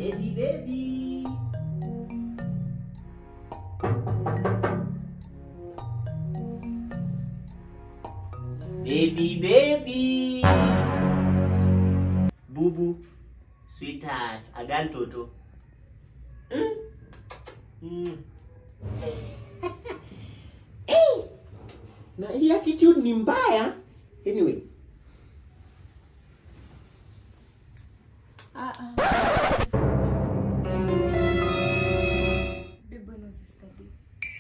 Baby, baby. Baby, baby. Bubu, sweetheart, agal toto. Mm. Mm. hey! Na hii attitude ni mbaya. Anyway, Ah, ah. Babe, when was yesterday?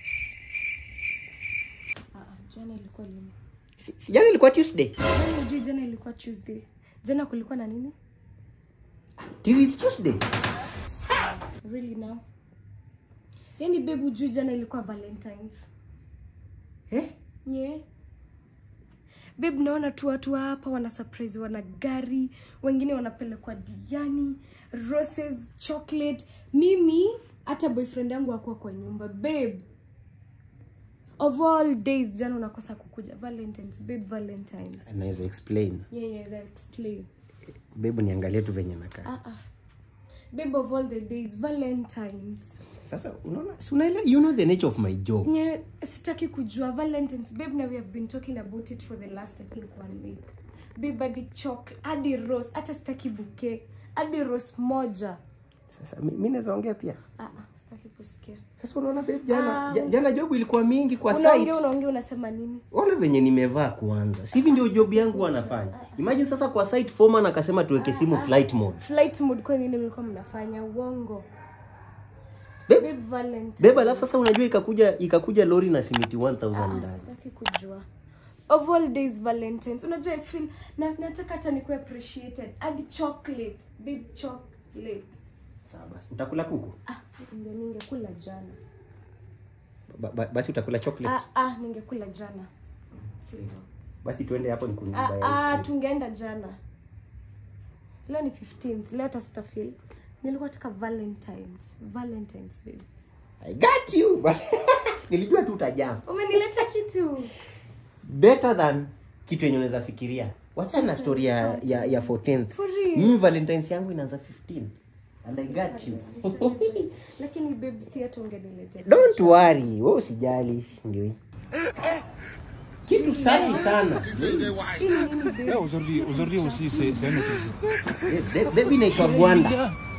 Ah, ah, jana ilikuwa lini? si si jana ilikuwa Tuesday. Jana hujui jana ilikuwa Tuesday. Jana kulikuwa na nini? Till is Tuesday. Really now? Yaani babe hujui jana ilikuwa Valentines. Eh? Yeah. Babe naona tu watu wa hapa wana surprise wana gari, wengine wanapelekwa Diani, roses, chocolate. Mimi hata boyfriend yangu hakuwa kwa nyumba. Babe. Of all days jana unakosa kukuja Valentines, babe Valentines. Anaweza explain. Yeah, yeah, I'll explain. Bebu niangalie tu venye nakaa. Ah ah. Babe of all the days Valentines. Sasa unaona, si unaelewa, you know the nature of my job. Nye, sitaki kujua valentines babe na we have been talking about it for the last i think one week babe hadi chok hadi rose hata sitaki buke hadi rose moja Sasa mi mi naweza ongea pia. ah, ah, sitaki kusikia Sasa unaona babe, jana Ah. ja- jana job ilikuwa mingi kwa site. unaongea unaongea unasema nini Ona venye nimevaa kwanza. Si hivi ndio job yangu wanafanya. Imagine sasa kwa site foreman akasema tuweke simu flight mode. flight mood kwa nini mlikuwa mnafanya uongo Babe, babe valentines Beba alafu sasa unajua ikakuja ikakuja lori na simiti 1000 ah, ndani. sitaki kujua of all days valentines unajua i feel na, nataka hata nikuwe appreciated hadi chocolate babe chocolate Sawa basi. Utakula kuku? ah ninge ningekula jana Ba, ba, basi utakula chocolate. Ah, ah, ningekula jana. Sio hivyo. Basi tuende hapo Ah, nikununulie ice ah, cream. tungeenda jana. Leo ni 15th. Leo hata sitafeel. Nilikuwa nataka Valentines. Valentines babe. I got you. But nilijua tu utajaa. Umenileta kitu. Better than kitu yenye unaweza fikiria. Wachana na story ya ya, ya 14th. For real. Mimi Valentine's yangu inaanza 15. And I got you. Lakini babe si hata ungeniletea. Don't worry, wewe usijali, ndio hii. Kitu safi sana. Hii ni nini babe? Aujourd'hui, aujourd'hui aussi, c'est c'est un autre jour. Be- Baby inaitwa Gwanda.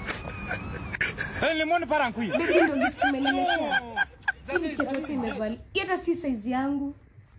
Eh, le monde part en couille. Babe ndio gift umeniletea. Hii kitu yote imevali. Hii hata si size yangu.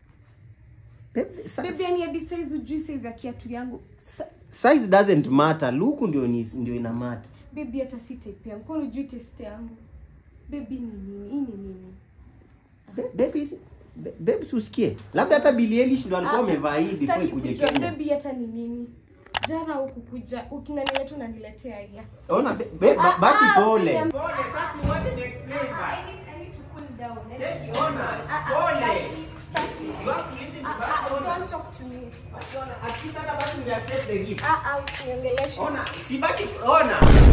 Baby, sa- Babe yani hadi size ujui size ya kiatu yangu. Sa- Size doesn't matter. Look ndio ni ndio ina matter. Baby hata si type yangu. Kwa nini hujui taste yangu? Baby ni nini? Hii ni nini? Ba- Baby, si- ba- baby usikie. Labda hata Billie Eilish ndo alikuwa amevaa hii before Sitaki ikuje kujua Kenya. baby hata ni nini jana hukukuja ukinaniletea tu unaniletea haya Ona be- be- ba- Ah, basi ah, pole. usiniam- Pole, sasa wacha ni explain I basi. need- I need to cool down. Take ona. Ah, ah, Pole. sitaki, sitaki. You have to listen to Ah, basi ah, ona. don't talk to me. Basi ona, at least hata basi we accept the gift. Ah, ah, usiniongeleshe. Ona, si basi ona.